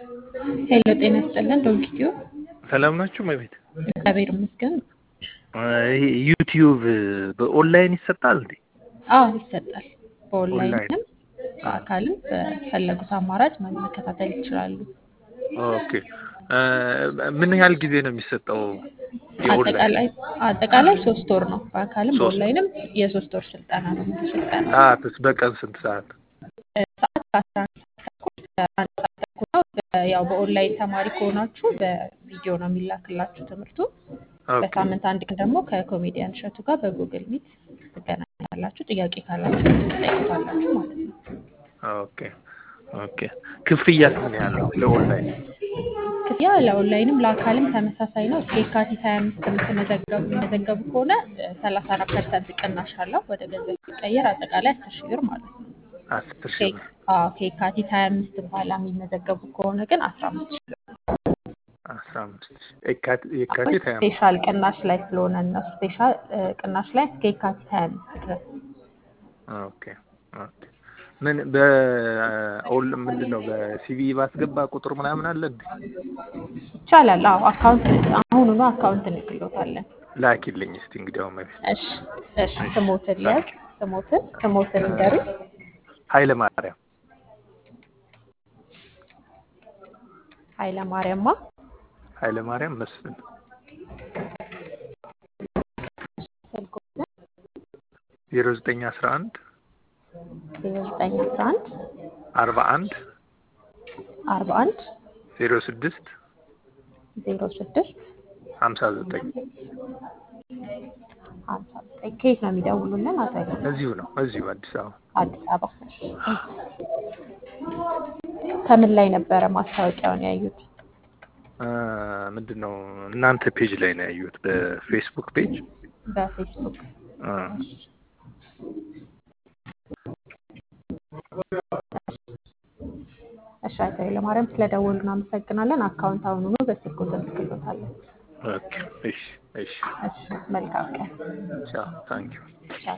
ሄሎ ጤና ይስጥልን ዶንኪቲዩ ሰላም ናችሁ መቤት? እግዚአብሔር ይመስገን። ይሄ ዩቲዩብ በኦንላይን ይሰጣል እንዴ? አዎ ይሰጣል። ኦንላይን በኦንላይንም በአካልም በፈለጉት አማራጭ መከታተል ይችላሉ። ኦኬ እ ምን ያህል ጊዜ ነው የሚሰጠው? የኦንላይን አጠቃላይ አጠቃላይ ሶስት ወር ነው። በአካልም ሶስት በኦንላይንም የሶስት ወር ስልጠና ነው። ሙሉ ስልጠና ሰዓትስ በቀን ስንት ሰዓት? ሰዓት ከአስራ አንድ ሰዓት ተኩል እስከ አንድ ሰዓት ተኩል ነው። በ- ያው በኦንላይን ተማሪ ከሆናችሁ በቪዲዮ ነው የሚላክላችሁ ትምህርቱ። ኦኬ በሳምንት አንድ ቀን ደግሞ ከኮሜዲያን እሸቱ ጋር በጉግል ሚት ትገናኛላችሁ። ጥያቄ ካላችሁ ትጠይቁታላችሁ ማለት ነው። ኦኬ ኦኬ ክፍያስ ምን ያህል ነው ለኦንላይን? ክፍያ ለኦንላይንም ለአካልም ተመሳሳይ ነው። እስከ የካቲት ሀያ አምስት የምትመዘገቡ የሚመዘገቡ ከሆነ ሰላሳ አራት ፐርሰንት ቅናሽ አለው ወደ ገንዘብ ሲቀየር አጠቃላይ አስር ሺህ ብር ማለት ነው። አስር ሺህ ከ- ብር አዎ፣ ከየካቲት ሀያ አምስት በኋላ የሚመዘገቡ ከሆነ ግን አስራ አምስት ሺህ ብር አስራ አምስት ሺህ የካቲት የካቲት ሀያ አምስት ስፔሻል ቅናሽ ላይ ስለሆነ ነው። ስፔሻል እ, ቅናሽ ላይ እስከ የካቲት ሀያ አምስት ድረስ ኦኬ ኦኬ ምን በኦል ምንድን ነው በሲቪ ባስገባ ቁጥር ምናምን አለ እንዴ? ይቻላል። አዎ አካውንት አሁኑኑ አካውንት እንልክሎታለን። ላኪልኝ እስቲ እንግዲያው መቤት። እሺ እሺ። ስሞትን ሊያዝ ስሞትን ስሞትን ንገሪ። ኃይለ ማርያም ኃይለ ማርያማ ኃይለ ማርያም መስፍን ስልኮትን ዜሮ ዘጠኝ አስራ አንድ ዜሮ ዘጠኝ አስራ አንድ አርባ አንድ አርባ አንድ ዜሮ ስድስት ዜሮ ስድስት ሀምሳ ዘጠኝ ሀምሳ ዘጠኝ ከየት ነው የሚደውሉልን? አቶ ኃይለ እዚሁ ነው እዚሁ አዲስ አበባ አዲስ አበባ። እሺ። ከምን ላይ ነበረ ማስታወቂያውን ያዩት? እ ምንድን ነው እናንተ ፔጅ ላይ ነው ያየሁት በፌስቡክ ፔጅ በፌስቡክ። እ እሺ አቶ ኃይለማርያም ስለደወሉ እናመሰግናለን። አካውንት አሁኑኑ በስልኩ እንልክሎታለን። ኦኬ እሺ እሺ እሺ መልካም ቀን። ቻው ታንኪዩ ቻው።